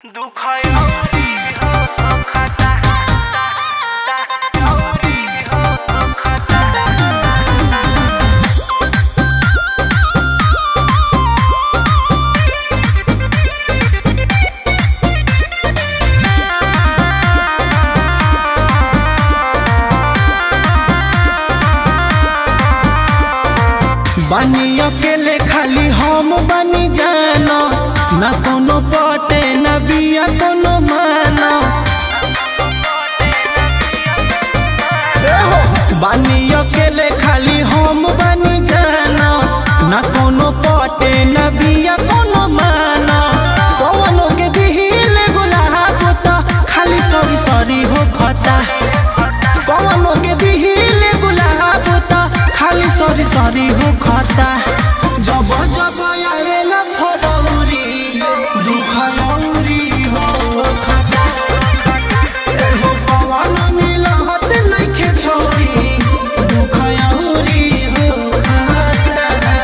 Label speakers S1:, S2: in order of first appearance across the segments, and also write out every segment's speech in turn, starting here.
S1: दुखयौरी हो खता औरी हो खता
S2: बानी अकेले खाली हम बानी जानो ना कोनो पटे ना बिया कोनो मानो बानी अकेले खाली हम बानी जानो ना कोनो पटे ना बिया कोनो मानो कौनो के दिहिले गुलाब तो खाली सरी सरी हो खता कौनो के दिहिले गुलाब तो खाली सरी सरी हो खता जब जब आवेला फरौरी दुख औरी हो खता एहो पवन मिलत नइखे छोरी दुख औरी हो खता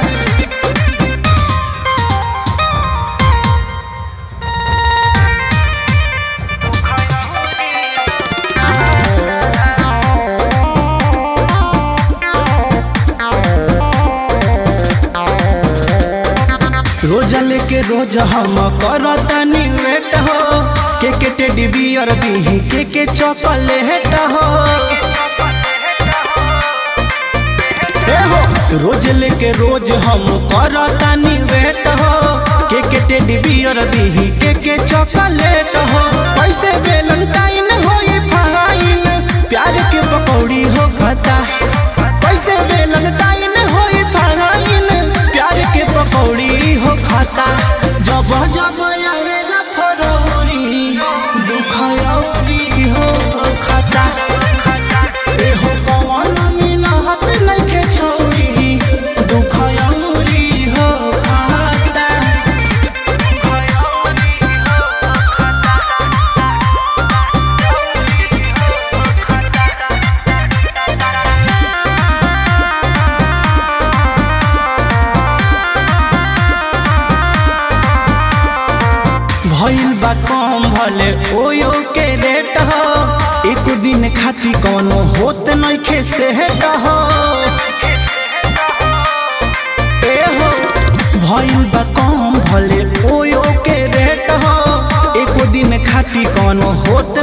S2: रोज लेके रोज हम करतानी वेट हो के के टेडी बियर दी के के चॉकलेट हो ए हो रोज लेके रोज हम करतानी वेट हो के के टेडी बियर दी के के चॉकलेट हो पैसे वेलेंटाइन होई फाइन प्यार के पकौड़ी हो खता पैसे वेलेंटाइन होई फाइन प्यार के पकौड़ी हो खाता जब जब आवेला फरौरी दुख औरी हो खाता एहो पवन मिलत नइखे छोरी दुख औरी हो खाता भइल बा कम भले ओयो के रेट हो एक दिन खाती कौनो होत नइखे सेहट हो ए हो भइल बा कम भले ओयो के रेट हो एक दिन खाती कौनो होत